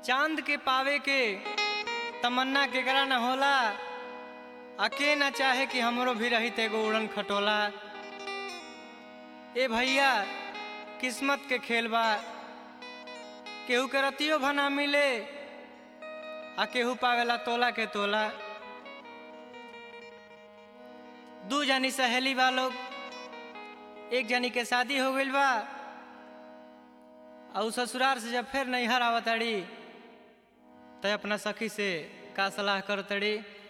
चांद के पावे के तमन्ना केकरा न होला अके न चाहे कि हमरो भी रही एगो उड़न खटोला ए भैया किस्मत के खेल बा केहू के रतियो भना मिले आ केहू पावेला तोला के तोला दू जनी सहेली बा लोग एक जनी के शादी हो गइल बा और ससुराल से जब फिर नैहर आवतड़ी तो अपना सखी से का सलाह करतड़ी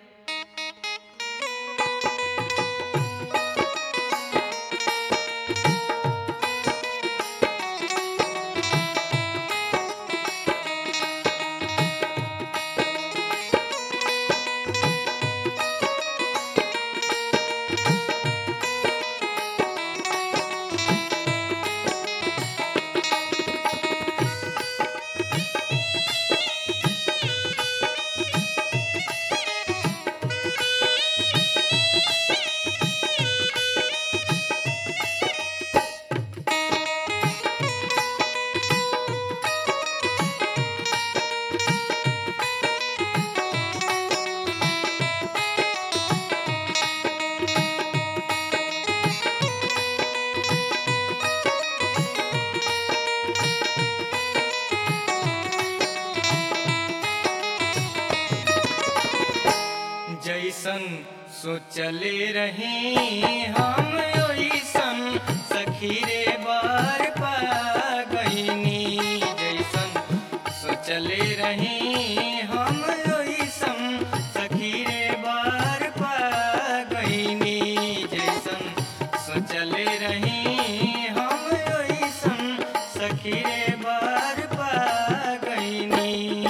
जैसन सोचले रही हम ओइसन सखी रे बार पा गईनी जैसन सोचले रही हम ओइसन सखी रे बार पा गईनी जैसन सोचले रही हम ओइसन सखी रे बार पा गईनी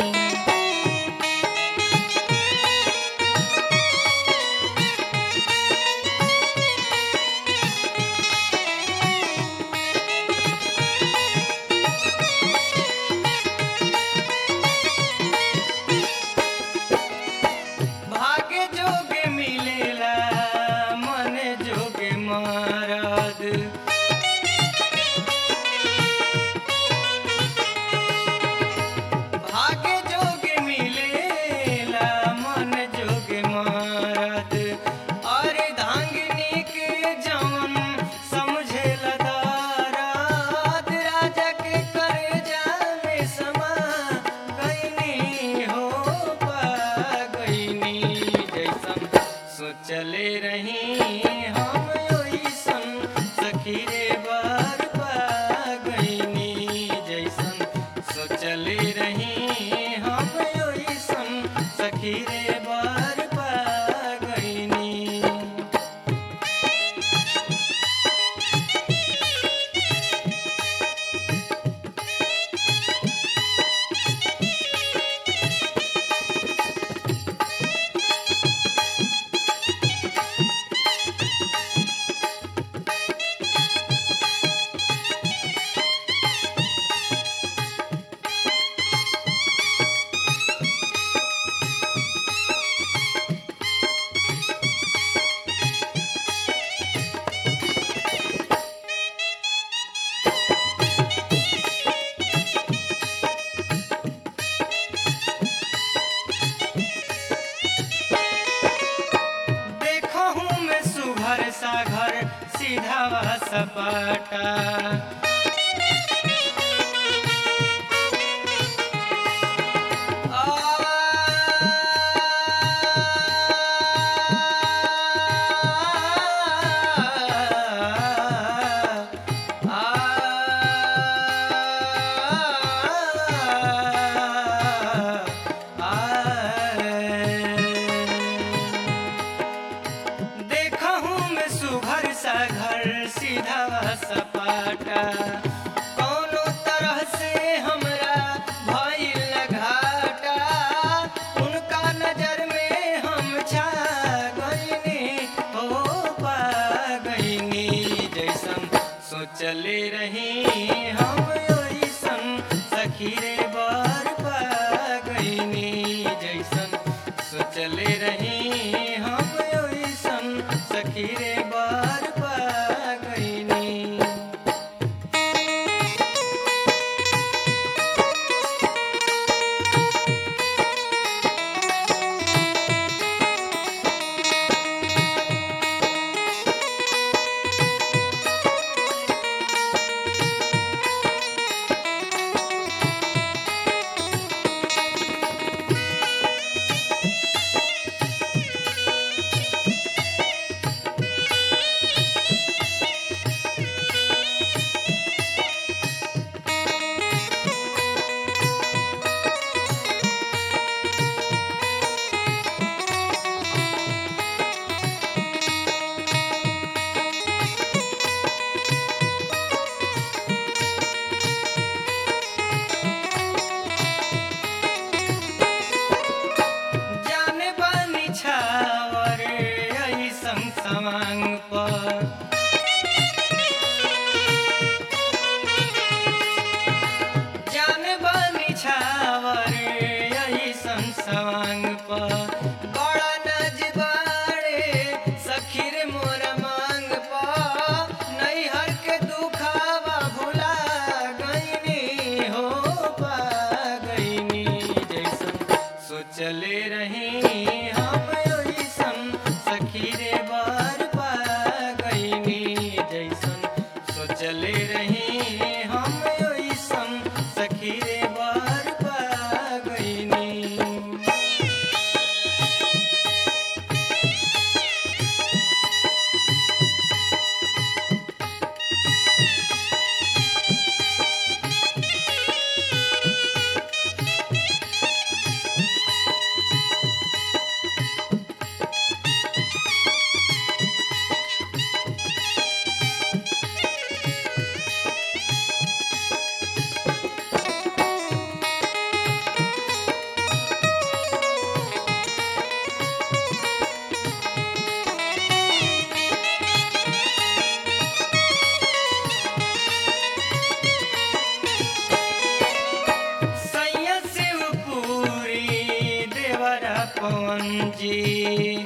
भाग्य जोगे मिलेला मन जोगे मारद भाग्य जोगे मिलेला मन जोगे मारद अरे धांगनी के जवन समझेला दाराद राजा के करे जाने समा गईनी हो पा गईनी जैसन सोचले रही हम ओइसन सखी रे बार पा गईनी जैसन सोचले रही हम ओइसन सखी रे बार पा गईनी देखो हूँ मैं सुघर सा घर सीधा व सपाटा देखा हूँ मैं सुघर सा घर सीधा व सपाटा कौनो तरह से हमरा भइल घाटा उनका नजर में हम छा गईनी हो पा गईनी जैसन सोचले रही हम ओइसन सखी रे बार पा गईनी जैसन सोचले रही हम ओइसन सखी रे बार पा गईनी सवांग पर जान बनी छावर यही संसवांग पर बड़ा नजबारे सखी रे मोरा मांग पर नैहर के दुखावा भुला गईनी हो पा गईनी जैसन सोचले रही हम ओइसन सखी रे बार पा गईनी जैसन सोचले रही हम ओइसन सखी रे बार पा गईनी सैया शिवपुरी देवरा पवन जी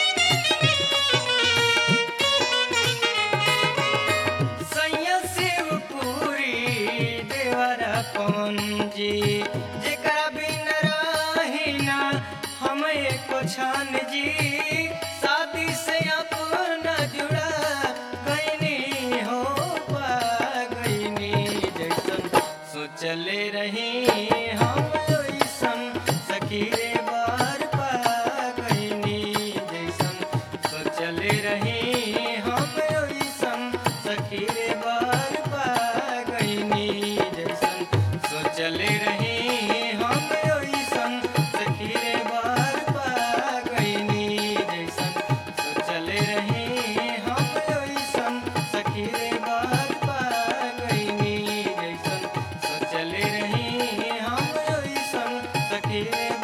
सैया शिवपुरी देवरा पवन जी जेकरा बिन रही ना हम एको छान जी शादी से अपना जुड़ा गईनी हो पा गईनी जैसन सोचले रही हम ओइसन सखी रे बार पा गईनी जैसन सोचले रही हम ओइसन सखी रे बार पा गईनी जैसन सोचले रही हम ओइसन सखी रे बार पा गईनी जैसन सोचले रही हम ओइसन सखी रे बार पा गईनी जैसन सोचले रही हम ओइसन सखी रे